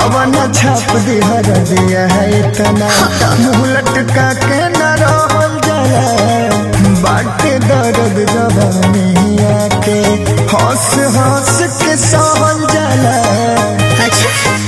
आवन छाप दिहर दिया है इतना मुँह लटका के न रहल जाला बाटे दर्द जवानिया के हंस हंस के सहल जाला अच्छा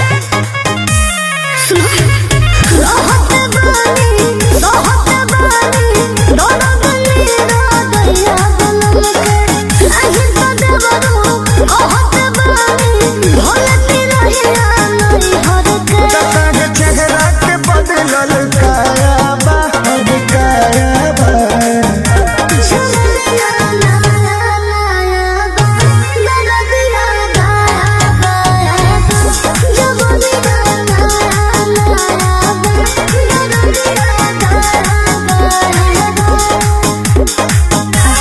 सुनो रहत बानी रहत बानी दोनों गली रागया गलम के अहि तो देवरो कहत बानी भोलती रहिया नई हर के तताग चेहरा के बदलल काया बा अब काया बा चलिया लाया लाया बा दरदिया गाया गाया बा जबनिया लाया लाया बा दरदिया गाया गाया बा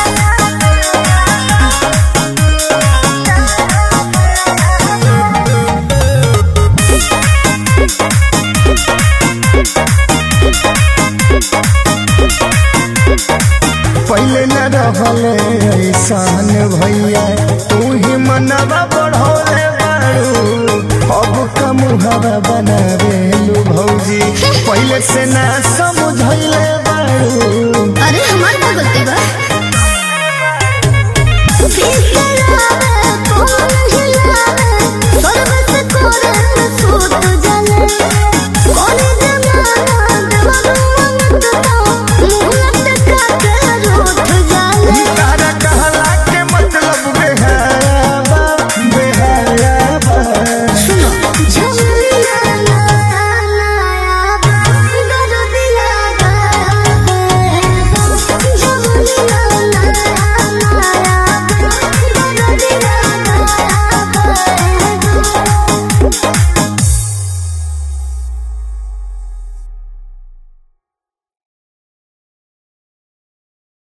पहले न रहले ऐसान भैया तू ही मनवा बढ़ौले बारू अब कमुहवा बनावे लू भौजी पहले से ना सब